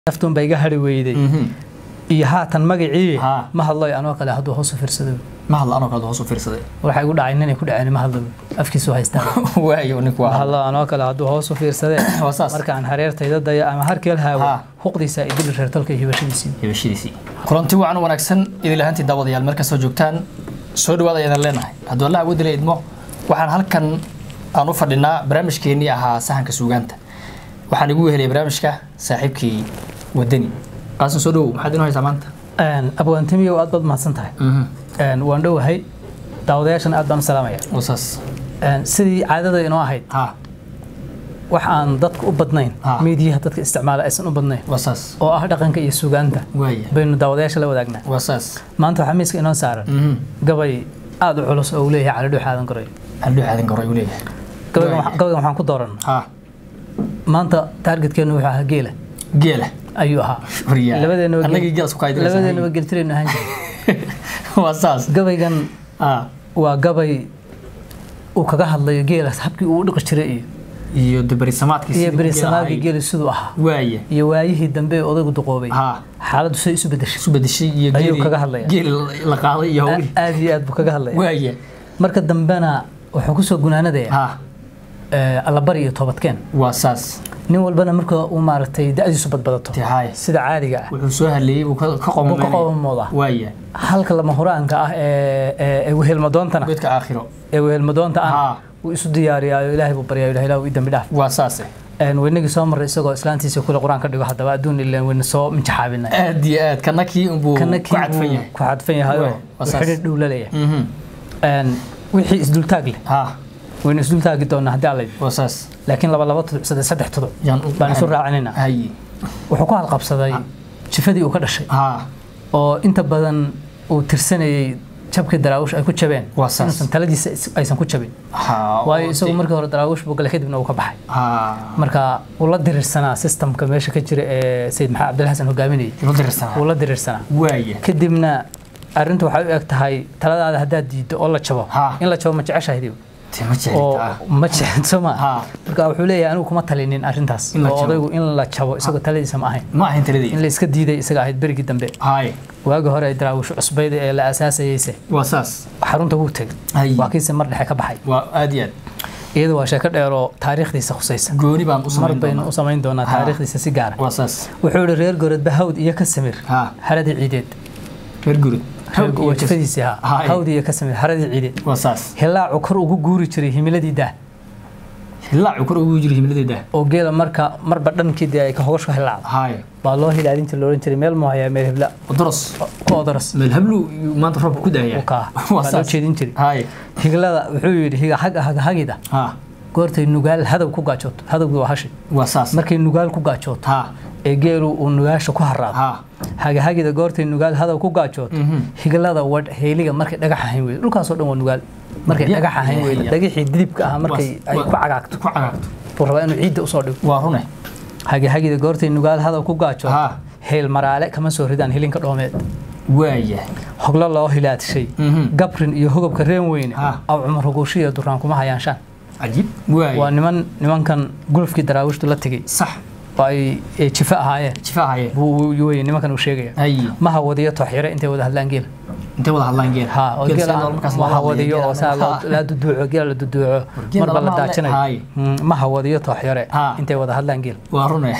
naftuun ba iga hari weyday iyo haatan magacii Ha. ma hadloy anoo kale hadduu hoos u fiirsado ma hadla anoo kale hoos u fiirsaday waxa igu dhacay ninay ku dhaceen ma hadlo afkiisu haystaan waayo ninku ma waa hadlo anoo kale hadduu hoos u fiirsadee Waa saas. markaan hareertayda dayo ama harkeel haawo Ha. huqdiisa idil reertolka iyo hibashadiisii hibashadiisii kulanti wacan wanaagsan idil ahaantii daawadayaal meel kastoo joogtaan soo dhawaada ayaan leenahay hadduu allah awoodi la idmo waxaan halkan aan u fadhinaa barnaamijkeennii ahaa sahanka suugaanta waxaan igu weheliyay barnaamijka saaxiibkii wadani qaasin soo dhowow maxaad inoo haysaa maanta abwaantimiyow aad baad mahadsan tahay Een, waan dhowahay daawadayaashan aad baan u salaamaya wasaas Een, sidii caadada inoo ahayd ha wax aan dadka u badnayn Ha. miidiyaha dadka isticmaala aysan u badnayn wasaas oo ah dhaqanka iyo suugaanta waaya baynu daawadayaasha la wadaagnaa wasaas maanta waxaa miiska inoo saaran gabay aad u culus oo uu leeyahay cali dhuux aadan goray haldhuu aadan garo ayuu leeyahay gabaygan Waaya. waxa- gabaygan waxaan ku dooran ha maanta taargetkeenu wuxuu ahaa geela geela ayuu ahaa Waryaa. labadeenaba geel- Annagii geelas ku kaydinaysa. labadeenaba geltiraynu ahaan jiray waa saas gabaygan ha waa gabay uu kaga hadlayo geelas habkii uu u dhiqi jiray iyo iyo dabarisamaadkii iyo sidii berisamaagii geela geeli siduu ahaa ahayd. waaya iyo waayihii dambe ee odaygu duqoobay ha xaaladdu say isu bedeshay isu bedeshay iyo Ayuu geeli- kaga hadlayaa. geeli la qaaday iyo hawli aad iyo aad buu kaga hadlaya waaya marka dambena wuxuu kusoo gunaanadaya ha allabari iyo toobadkeen waa saas nin walbana marka uu maaragtay da-diisu badbadato tahay sida caadiga ah wuxuu soo hadleeyey uu ka ka buu ka qomameynaya qoomooda waaya halka lama huraanka ah ee ee- ee wehelmadoontana godka aakhiro ee wehelmadoonta ah Ha. wuu isu diyaariyaayo ilaahay buu baryaa ilahay ilaahu ii dambi dhaaf waa saase Een, weynagii soo marray isagoo islaantiisa kule qur-aan ka dhigo haddaba adduun ileen weyna soo minjaxaabinay aad iyo aad kana kii unbuu kana ku kii cadfan buu yahay ku cadfan yahay oo Waa, waa saas. xidhiir dhow la leeyahay Mhm. Een, wixii isdultaag leh ha waynu isdultaagi doonaa haddii alla yidhi waa saas laakiin laba laba tuduc saddex saddex tuduc yaan u baan isu raacinayna haye wuxuu ku halqabsaday jifadii uu ka dhashay ha oo inta badan uu tirsanayay jabkii daraawish ay ku jabeen Waa saas. inuusan taladiisa is- aysan ku jabin ha waayo oo isagu de- markii hore daraawish buu galay kadibna uu ka baxay ha marka uu la diriirsanaa systemka meesha ka jira ee sayid maxamed cabdillah xasan hogaaminayay ilo dirsanaa uu la diriirsanaa waaya kadibna arrintu waxay u eg tahay taladaada haddaad diiddo oo la jabo Ha. in la jabo ma jeceshahay te ma oo jeclita ma jecento ma Ha. marka wuxuu leeyahay anigu kuma talinin arrintaas In la oo jabo. odaygu in la jabo isagoo taladiisa ma ahayn ma ahayn in taladii la iska diiday isaga ahayd berigii dambe haye waagi hore ay daraawisho cusbayda ee la aasaasayeyse waa saas xarunta wuu tegay Ay. waa kiise mar dhexe ka baxay waa aad iyo aad iyadu waa sheeko dheer oo taariikhdiisa khusaysa gooni baan u mar samayn baynu doonaa u samayn doonaa Ha. taariikhdiisa si gaara waa saas wuxuu yihi reer gorodba hawd iyo ka samir ha haradii ciideed reer gurud reer waa jifadiisii ha Ha, ay. hawd iyo ka samir haradii ciideed waa saas hilaacu kor ugu guuri jiray himiladii daa hilaacu kor ugu jiro himladeeda oo geela marka marba dhankii dee ay ka hogashka hilaacdo haye baa loo hilaadin jiray loohan jiray meel moohayaa meel hebla doros ku odoras meel hablu iyuu maanta roobka ku daaya u kaa waa baa loo saas jeedin jiray haye higlada wuxuu yidhi higa haga haga hagida ha goortay nugaal hadow ku gaajooto hadowgii waa hashi waa saas markay nugaal ku gaajooto ha ee geelu uu nugaasha ku haraado ha hagahagida goortay nugaal hadow ku gaajooto Mhm. higlada wadh heeliga markay dhagax ahayn weydo dhulkaasoo dhan waa nugaal markay Ya- dhagax ahayn ya- weydo ya. dhagixii didibka ahaa markay ay Waa- ku cagaagto ku cagaagto buu rabaa inuu ciidda usoo dhigo waa rune hagahagida goortay nugaal hadow ku gaajooto ha heel maraale kama soo ridaan hilinka dhoomeed waaya hoglo loo hilaadshay Mhm. gabrin iyo hogobka reen weyne Ha. aw cumar huguushiya duraan kuma hayaanshaan cajiib waa waaya niman nimankan gulufkii daraawiishtu la tegey sax oo ay ee jifo ahaayeen jifaa haye buu wey nimankan uu sheegaya haye maha wadiyo tooxyare intay wada hadlaan geela intay wada hadlaan geel ha oo Geel geela saa markaas loo maha hadlayo, wadiyo geel oo saa ama- loo- la duduuco geela la duduuco Geel marba la lama hadle- daajinayo haye. Mm, maha wadiyo tooxyare Ha. intay wada hadlaan geel waa rune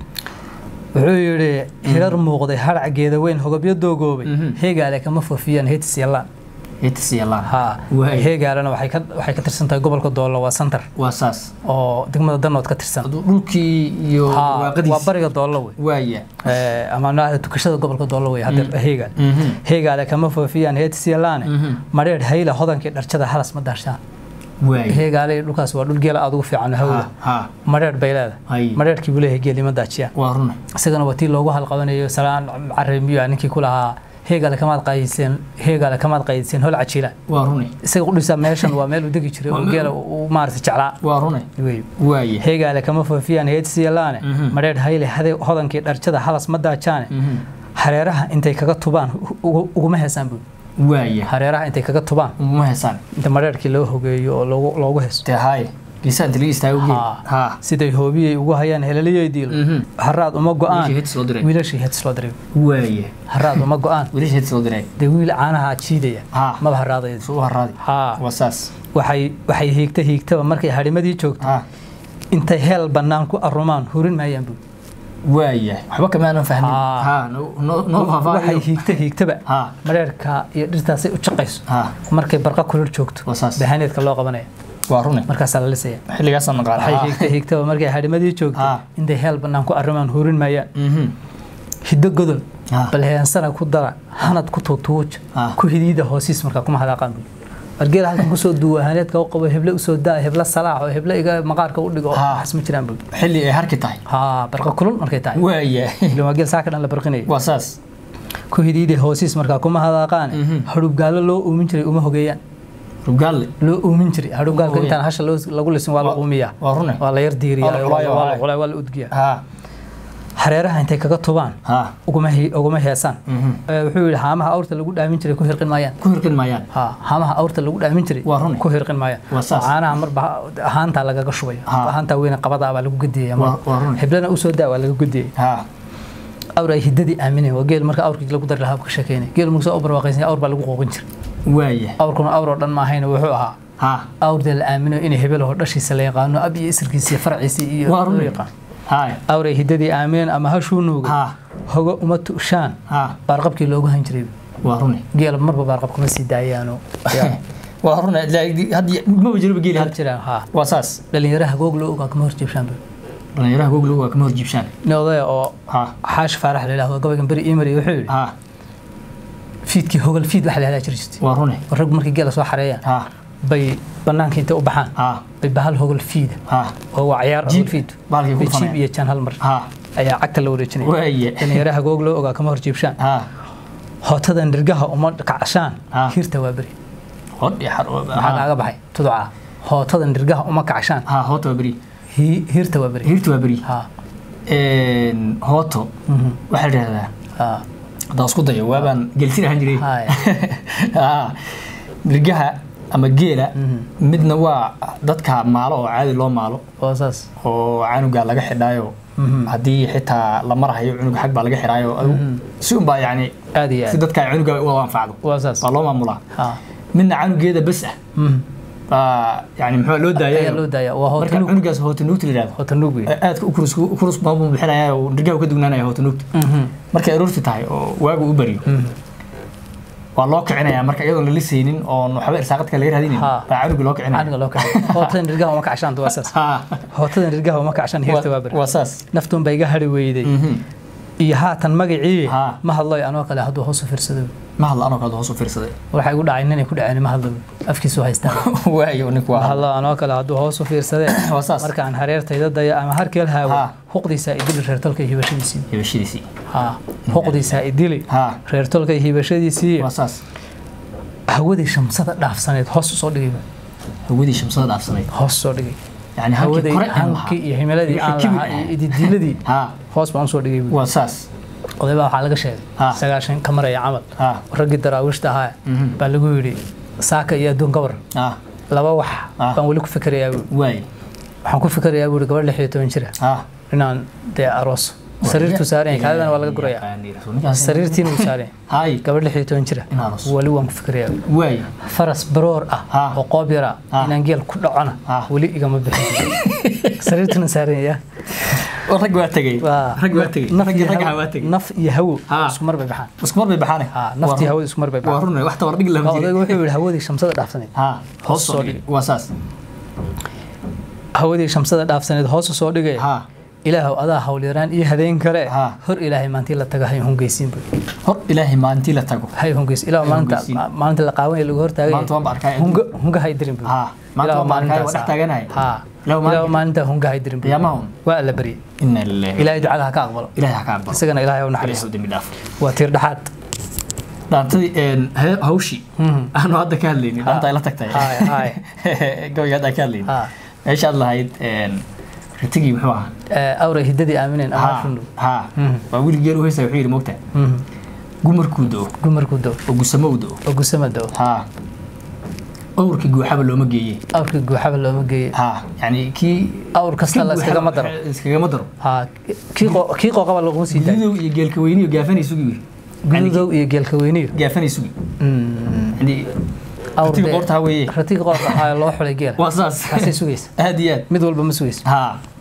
wuxuu yidhi hirar muuqday harac geeda weyn hogobyo doogoobay Mhm. heegaale kama foofiyaan heetis yallaan heetis yeelaan ha Waay. heegaalena waxay ka waxay ka tirsan tahay gobolka doolo waa santar waa saas oo degmada danood ka tirsan Hadduu dhulkii iyo Ha, waa waaqadiis bariga doolo wey waaya Eh, ama nooca tukashada gobolka doolo wey hadda heegaal Mhm. heegaale kama foofiyaan heetis yalaane Mhm. madheer hayla hodankii dharjada halas ma daarshaan waaya heegaale dhulkaas waa dhul geela aad ugu fiican hawda ha ha madheer bay leedahay Hay. madheerkii buu leeyahay geeli ma daajiyaan waa rune isagana waa tii loogu halqabanayo salaan caremiyo ninkii ku lahaa heegaale kamaad qaydiseen heegaale kamaad qaydiseen hol cajiila waa rune isaga qudhisa meeshan waa meel uu degi jiray oo Waa meel- geela uu maarata jeclaa waa rune wey waaya heegaale kama foofiyaan heedsiyalaane Mhm. madheer hayle hade- hodankii dharjada halas ma daajaane Mhm. hareeraha intay kaga tubaan ugu- uguma heesaan buu waaya hareeraha intay kaga tubaan uma heesaan inta madheerkii loo hogeeyo oo loogu loogu heeso dee haye geesaha inta laga istaago geel Haa. ha siday hoobiyey ugu hayaan heleliyey diil Mhm. haraad uma wiilashii go-aan hits loo diray wiilashii heads loo diray waaye haraad uma go-aan wiilashii hits loo diray dee wiil caanaha jiidaya Ha. maba haraadaya soo haraadi haa waa saas waxay waxay hiigta hiigtaba markay harimadii joogto ha intay heel bannaan ku arumaan hurin maayaan buu waaye waxba kamaanan fahmin Haa. ha noo noo- noo waxay faahfaahiyo hiigta hiigtaba ha mareerka iyo dhirtaasay u jaqayso ha markay barqa kulul joogto Waa saas. bahaneedka loo qabanaya waa rune markaasaa la lisaya xilligaasaan naqaan waxay hiigta hiigtaba markay harimadii joogto Ha. intay heel bannaan ku arumaan hurin maayaan mhm hiddo godol Ha. bal heensana ku dara hanad ku tuutuuj Ha. ku hidiida hoosiis markaa kuma hadaaqaan buu wargeel halkan kusoo duuwa haneedka u qabo heble usoo daa heble salaax oo heble iga maqaarka u dhigo Ha. waxas ma jiraan buu xilli ay harki tahay haa barqa kulul markay tahay waaye ilan waa geel saaka dhan la barqinayo waa saas ku hidiida hoosiis markaa kuma hadaaqaan Mhm. hadhubgaallo loo uumin jiray uma hogeeyaan rugaalle loo uumin jiray hadhubgaalka Hoogeeyaan. intaan hasha loo- lagu lisin waa la Waa- uumiyaa waa rune waa la yar Waa la diiriyaa qulayo, waa la haa. qulay waa la udgiyaa ha hareeraha intay kaga tubaan ha uguma he- uguma heesaan mhm Ee, wuxuu yidhi haamaha awrta lagu dhaamin jiray ku hirqin maayaan ku hirqin maayaan ها هامها أورتا لو دامين جري Waa run. ku hirqin maaya Waa saas. caanaha marba ahaanta lagaga shubay Ha. ahaanta weyne qabada baa lagu gudiyay Waa- waa run. hiblana u soo daa waa laga gudiyay ha awr ay hidadii aaminay waa geel marka awrkii lagu dari lahaa ka sheekeynay geel marka soo barwaaqaysan awr baa lagu qooqin jiray waaye awrkuna awr oo dhan ma ahayn wuxuu ahaa ha awrda la aamino inay hebel oo dhashiisa la yaqaano ab iyo isirkiisa iyo farciisa iyo waa loo rune yaqaan ha awr ay hidadii aamineen ama hashuu nuugay ha hogo uma tu'shaan ha baarqabkii loogu han jiray waa rune geel marba baarqab kuma sii daayaano waa rune hadda maba jiraba geeli hal hadda jiraan haa waa saas dhalinyaraha goog loo ogaa kama horjeebshaan dhalinyaraha googlow waa kama horjiibshaan nin odaya oo ha xaash faarax la yidhahdo gabaygan beri ii mariyay wuxuu yidhi ha fiidkii hogal fiid waxa la yidhahdaa jiri jirtay waa rune oo raggu markay geela soo xareeyaan ha bay banaanka intay u baxaan ha bay bahal hogal fiida ha oo waa ciyaar Jiib. hogal fiid Bahalkay ku bay jiib dhufanayaan. iyo jaan hal mar ha ayaa cagta la wareejinaya waaye dhalinyaraha goog loo ogaa kama horjiibshaan ha hootada nirgaha uma kacshaan Ah. hirta waa beri hodhi xar maxaa kaaga baxay tuduca hootada nirgaha uma kacshaan ha hooto waa beri hi- hirta waa beri hirta waa beri ha hooto mhm, waxaa la yidhahdaa ha haddaan isku dayo waabaan gelsin ahaan jiray Haya. Ha. nirgaha ama geela Mhm. midna waa dadka maalo oo caadi loo maalo waa saas oo canuga laga xidhaayo Mhm. haddii xitaa la marahayo cunug xag baa laga xidhaayo adigu Mhm. si unbaa yani aad iyo si aad dadka cunuga u anfacdo waa saas waa loo maamulaa ha midna canugeeda bes ah mhm. baa yani muxuu loo ayaa daaya loo daaya waa marka hootanuug cunugaas hootanuugta la yidhahdo hootanuug wey aadka ukurus ukurus baabuu bixinaya oo nirgaha ka dugnaanaya hootanuugta Mhm. markay aroorti tahay oo waagu u baryo Mhm. waa loo kicinaya marka iyadoon la lisaynin oo waxba irsaaqadka laga raadinin Ha. baa canuga loo kicinaya aniga loo kacay hootada nirgaha uma kacshaan waa saas Ha. hootada nirgaha uma kacshaan hirta waa beri waa saas naftuun baa iga hari weyday Mhm. iyo haatan magacii Ha. ma hadloy anoo kale hadduu hoos u fiirsado ma hadla anoo kale hoos u fiirsaday waxaa igu dhacay ninay ku dhaceen ma hadlo afkiisu haystaan waayo ninku ma waa hadlo anoo kale hadduu hoos u fiirsadee waa saas marka aan hareertayda daya ama harkeel haawo Ha. huqdiisaa idili reertolka iyo hibashadiisii hibashadiisii ha huqdiisaa idili ha reertolka iyo hibashadiisii waa saas hawadii shamsada dhaafsaneed hoos usoo dhigay hawadii shamsada dhaafsanayd hoos usoo dhigay yani halkii hawadii kore aan hankii lahaa iyo himiladii aan Wixii lahaa kibir iyo ididiiladii ha hoos baan usoo dhigay buui waa saas odaybaa waxaa laga sheegay Ha. sagaashan ka maraya camal ha raggii daraawiishta ahaa Mhm. baa lagu yidhi saaka iyo adduun gabar ha laba wax Ah. baan weli ku fikirayaa buui waay waxaan ku fikirayaa buui gabadh lix iyo toban jira ha inaan dee aroos sariirtuu saaran yahay kaadadana waa laga gurayaa sariirtiina uu saaran yahay hay gabadh lix iyo toban jira In aroos. weli waan ku fikirayaa buui. waay faras baroor ah Ah. oo qoob yara Ah. inaan geel ku dhacona Ah. weli igama bixin sariirtuna saaran yahay rag waa tegay waa rag waa tegay naf raggii iyo ragga hawo- waa tegay naf iyo hawo Ah. isku mar bay baxaan isku mar bay baxaane Ha, naftii hawada isku mar bay waa baxaan run wax tabar dhig lama odayga jiro wuxuu yidhi hawadii shamsada dhaafsaneed ha hoos soo soo dhig waa saas hawadii shamsada dhaafsaneed hoos u soo dhigay ha ilaahow adaa hawlyaraan iyo hadeen kale Ha. hor ilaahay maantii la taga hay hungeysiin bu hor ilaahay maalintii la tago hay hungeysiin ilaahow Hay maalinta hungeysiin. maalinta la qaawan lagu hortaagay Maanta waan ba arkay hunga hunga hay dirin bu Ha, maanta waan ba arkay, waan dhex taaganahay. ha Ilaahow ilaahow maalinta- maalinta hunga hay dirin bu Qiyaamaha un. waa la baryay ina lillahi ilaahay ducada ha ka aqbalo ilaahay ha ka aqbalo isagana ilaahay u ilaahay naxariisto u dembi dhaaf waa tiir dhaxaad dhaantadii een, he- hawshii Mhm. aanu hadda ka hadlaynin dhaanta ay la tagtay Haay, haay. gabayga hadda aan ka hadlaynin Ha. meeshaad lahayd een, ritigii muxuu ahaa Ee, awray hiddadii aamineen Ha, ama shundu ha Mhm. waa wiil geel u heysaya wuxuu yidhi mogta gumarkuu do gumarku do oo gusamo u do oo gusama do ha awrkii guuxaba looma geeye awrkii guuxaba looma geeye ha yani kii awr kasta la iskagama daro iskagama daro ha kii qo- kii qooqaba laguma sii daayo gududow iyo geelka weyniyo gaafanay sugi gududow iyo geelka weyniyo gaafanay sugi yani awr ratiga dee- qoorta weeye ratiga qoorta waxaa loo xulay geela waa saas kaasay sugaysa aad iyo aad mid walba ma sugaysa ha